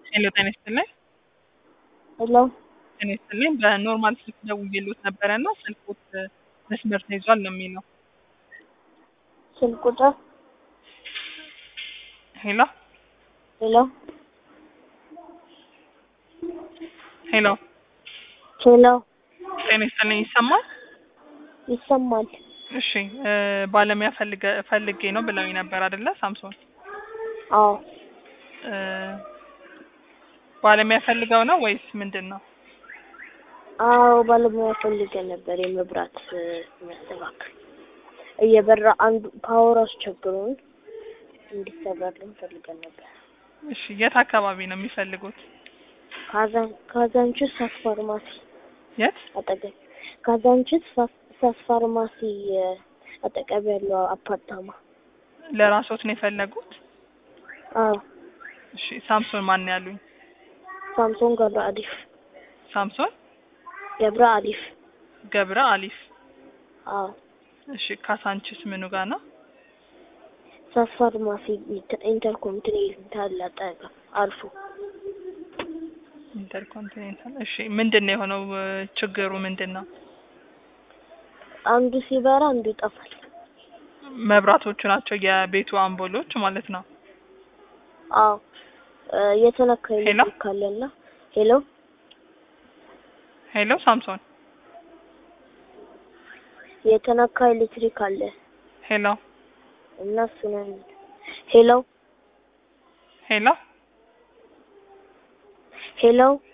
ሄሎ ጤና ይስጥልኝ። ሄሎ ጤና ይስጥልኝ። በኖርማል ስልክ ደውዬልዎት ነበረ እና ስልክዎት መስመር ተይዟል ነው የሚለው። ስልክ ቁጥር ሄሎ ሄሎ ሄሎ ሄሎ ጤና ይስጥልኝ። ይሰማል? ይሰማል። እሺ እ ባለሙያ ፈልገ ፈልጌ ነው ብለውኝ ነበር አይደለ? ሳምሶን አዎ እ ባለሙያ ፈልገው ነው ወይስ ምንድን ነው? አዎ ባለሙያ ፈልገን ነበር የመብራት እ የሚያስተካክል እየበራ አንዱ ፓወር አስቸግሮን እንዲሰራልን ፈልገን ነበር። እሺ የት አካባቢ ነው የሚፈልጉት? ካዛን ካዛንችስ ሳስ ፋርማሲ የት? አጠገብ ካዛንችስ ሳስ ሳስ ፋርማሲ እ አጠገብ ያለው አፓርታማ። ለራስዎት ነው የፈለጉት? አዎ እሺ ሳምሶን ማን ነው ያሉኝ? ሳምሶን ገብረ አሊፍ ሳምሶን ገብረ አሊፍ። ገብረ አሊፍ። አዎ እሺ ካሳንችስ ምኑ ጋር ነው? ሳስ ፋርማሲ ኢንተ- ኢንተርኮንቲኔንታል አጠገብ አልፎ ኢንተርኮንቲኔንታል። እሺ ምንድን ነው የሆነው እ ችግሩ ምንድን ነው? አንዱ ሲበራ አንዱ ይጠፋል። መብራቶቹ ናቸው የቤቱ አምፖሎች ማለት ነው። አዎ እ የተነካ ሄሎ? ኤሌክትሪክ ካለና ሄሎ ሄሎ ሳምሶን የተነካ ኤሌክትሪክ አለ ሄሎ እና እሱን ሄሎ ሄሎ ሄሎ